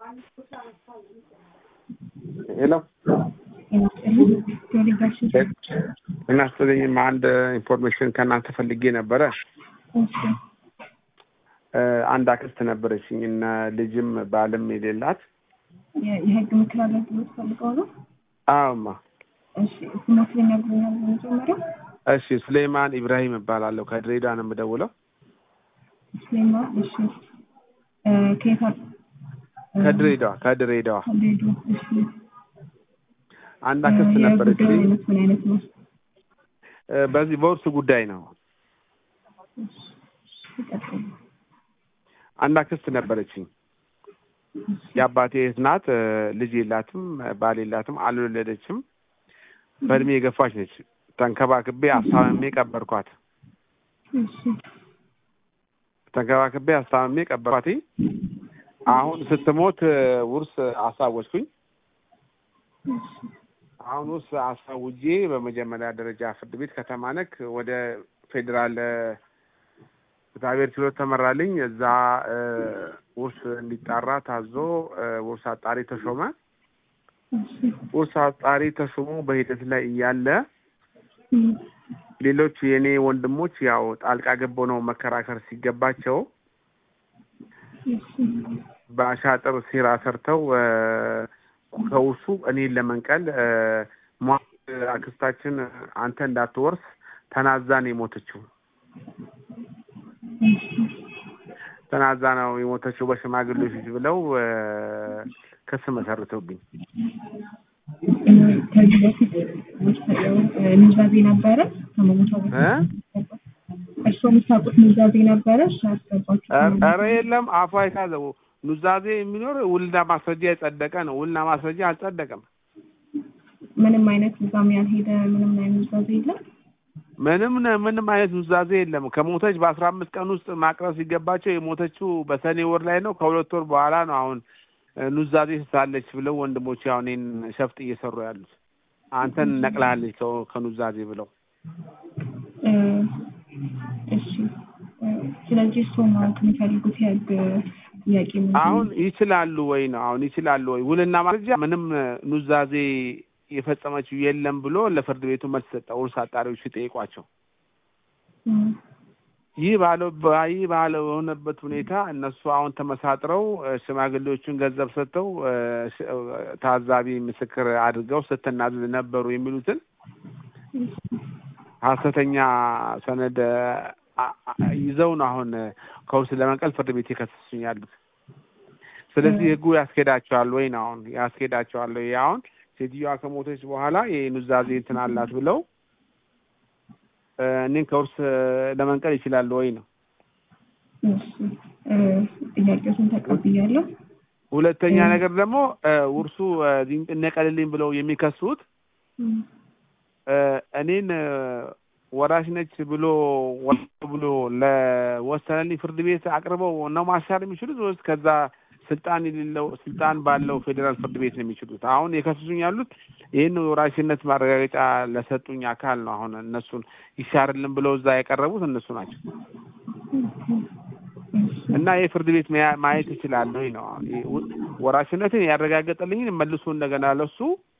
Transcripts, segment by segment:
ሄሎ ጤና ይስጥልኝ። አንድ ኢንፎርሜሽን ከእናንተ ፈልጌ ነበረ። አንድ አክስት ነበረችኝ እና ልጅም ባልም የሌላት የህግ ምክር አገልግሎት ፈልገው ነው? አዎማ። እሺ ስሞት ሊነግሩኛል በመጀመሪያ? እሺ ሱሌይማን ኢብራሂም እባላለሁ። ከድሬዳዋ ነው የምደውለው። ስሌማ እሺ እ ከየት አ- እ ከድሬዳዋ ከድሬዳዋ ከድሬዳዋ እሺ አንድ አክስት እ ነበረችኝ። የጉዳዩ አይነት ምን አይነት ነው? እ በዚህ በውርስ ጉዳይ ነው። ይቀጥሉ። አንድ አክስት ነበረችኝ። የአባቴ እህት ናት። እ ልጅ የላትም፣ ባል የላትም፣ አልወለደችም። በእድሜ የገፋች ነች። ተንከባክቤ አስታምሜ ቀበርኳት። እሺ ተንከባክቤ አስታምሜ ቀበርኳት። አሁን ስትሞት እ ውርስ አሳወጅኩኝ። እሺ አሁን ውስጥ አሳውጄ በመጀመሪያ ደረጃ ፍርድ ቤት ከተማ ነክ ወደ ፌዴራል እ እግዚአብሔር ችሎት ተመራልኝ። እዛ እ ውርስ እንዲጣራ ታዞ እ ውርስ አጣሪ ተሾመ። እሺ ውርስ አጣሪ ተሾሞ በሂደት ላይ እያለ እም ሌሎች የእኔ ወንድሞች ያው ጣልቃ ገባው ነው መከራከር ሲገባቸው እሺ በአሻጥር ሴራ ሰርተው እ ከውርሱ እኔን ለመንቀል እ ሟች አክስታችን አንተ እንዳትወርስ ተናዛን የሞተችው እሺ ተናዛ ነው የሞተችው በሽማግሌዎች ፊት ብለው እ ክስ መሰርተውብኝ እ ከዚህ በፊት ውርስ- እ ኑዛዜ ነበረ ከመሞቷ በፊት እ እርስዎ የምታውቁት ኑዛዜ ነበረ? እሺ ያስገባችሁ ኧረ የለም አፏ የታዘው ኑዛዜ የሚኖር ውልና ማስረጃ የጸደቀ ነው። ውልና ማስረጃ አልጸደቀም። ምንም አይነት እዛም ያልሄደ ምንም አይነት ኑዛዜ የለም። ምንም ነ- ምንም አይነት ኑዛዜ የለም። ከሞተች በአስራ አምስት ቀን ውስጥ ማቅረብ ሲገባቸው የሞተችው በሰኔ ወር ላይ ነው። ከሁለት ወር በኋላ ነው አሁን እ ኑዛዜ ስታለች ብለው ወንድሞች አሁን እኔን ሸፍጥ እየሰሩ ያሉት አንተን ነቅላለች ከ- ከኑዛዜ ብለው እ እሺ እ ስለዚህ እርስዎ ማወቅ የሚፈልጉት የህግ ጥያቄ ምንድን ነው? አሁን ይችላሉ ወይ ነው አሁን ይችላሉ ወይ ውልና ማስረጃ ምንም እ ኑዛዜ የፈጸመችው የለም ብሎ ለፍርድ ቤቱ መልስ ሰጠ። ውርስ አጣሪዎች ሲጠይቋቸው እም ይህ ባለው ይህ ባለው በሆነበት ሁኔታ እነሱ አሁን ተመሳጥረው እ ሽማግሌዎቹን ገንዘብ ሰጥተው እ ሽ- እ ታዛቢ ምስክር አድርገው ስትናዘዝ ነበሩ የሚሉትን ሀሰተኛ ሰነድ አ- አ- ይዘው ነው አሁን እ ከውርስ ለመንቀል ፍርድ ቤት የከሰሱኝ ያሉት። ስለዚህ ህጉ ያስኬዳቸዋል ወይ ነው አሁን ያስኬዳቸዋል ወይ? አሁን ሴትዮዋ ከሞተች በኋላ የኑዛዜ እንትን አላት ብለው እ እኔን ከውርስ እ ለመንቀል ይችላሉ ወይ ነው። እሺ እ ጥያቄዎችን ተቀብያለሁ። ሁለተኛ እ ነገር ደግሞ እ ውርሱ እ ይነቀልልኝ ብለው የሚከሱት እም እ እኔን እ ወራሽ ነች ብሎ ወ- ብሎ ለወሰነልኝ ፍርድ ቤት አቅርበው ነው ማሻር የሚችሉት ወይስ ከዛ ስልጣን የሌለው ስልጣን ባለው ፌዴራል ፍርድ ቤት ነው የሚችሉት? አሁን የከሰሱኝ ያሉት ይህን የወራሽነት ማረጋገጫ ለሰጡኝ አካል ነው። አሁን እነሱን ይሻርልን ብለው እዛ ያቀረቡት እነሱ ናቸው። እና ይህ ፍርድ ቤት መያ- ማየት ይችላል ወይ ነው አሁን ይህ ው- ወራሽነትን ያረጋገጠልኝን መልሶ እንደገና ለሱ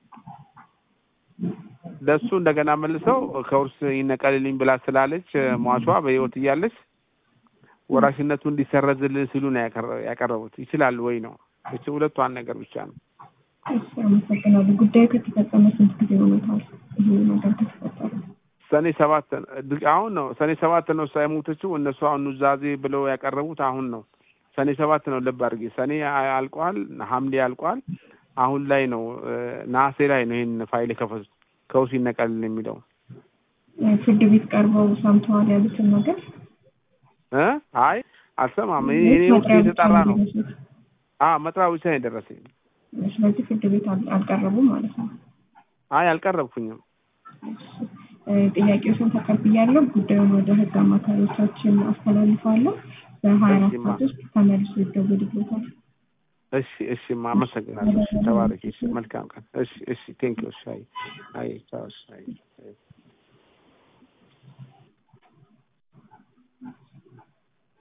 ለሱ እንደገና መልሰው ከውርስ ይነቀልልኝ ብላ ስላለች እ ሟቿ በሕይወት እያለች ወራሽነቱ እንዲሰረዝልን ሲሉ ነው ያቀረ- ያቀረቡት። ይችላል ወይ ነው እቺ ሁለቷን ነገር ብቻ ነው። እሺ አመሰግናለሁ። ጉዳዩ ከተፈጸመ ስንት ጊዜ ሆኖታል? ይሄ ነገር ከተፈጠረ? ሰኔ ሰባት ድ- አሁን ነው ሰኔ ሰባት ነው እሷ የሞተችው። እነሱ አሁን ኑዛዜ ብለው ያቀረቡት አሁን ነው ሰኔ ሰባት ነው። ልብ አድርጌ ሰኔ አ- አልቋል፣ ሐምሌ አልቋል። አሁን ላይ ነው እ ነሐሴ ላይ ነው ይህን ፋይል የከፈቱት ከውርስ ይነቀልልን የሚለው እ ፍርድ ቤት ቀርበው ሰምተዋል ያሉትን ነገር እ አይ አልሰማም። ይሄ እኔ ውስጥ መጥሪያ ብቻ የተጣራ ነው። እንዲደርሱት? አ መጥሪያ ብቻ ነው የደረሰኝ። ስለዚህ ፍርድ ቤት አል- አልቀረቡም ማለት ነው። አይ አልቀረብኩኝም። እ ጥያቄዎችን ተቀብያለሁ። ጉዳዩን ወደ ህግ አማካሪዎቻችን አስተላልፋለሁ። በሀያ አራት እሺማ። ሰዓት ውስጥ ተመልሶ ይደወልልዎታል። እሺ እሺ፣ አመሰግናለሁ። እሺ፣ ተባረኪ። እሺ፣ መልካም ቀን። እሺ እሺ፣ ቴንክ ዩ። እሺ፣ አይ አይ፣ ቻው። እሺ፣ አይ አይ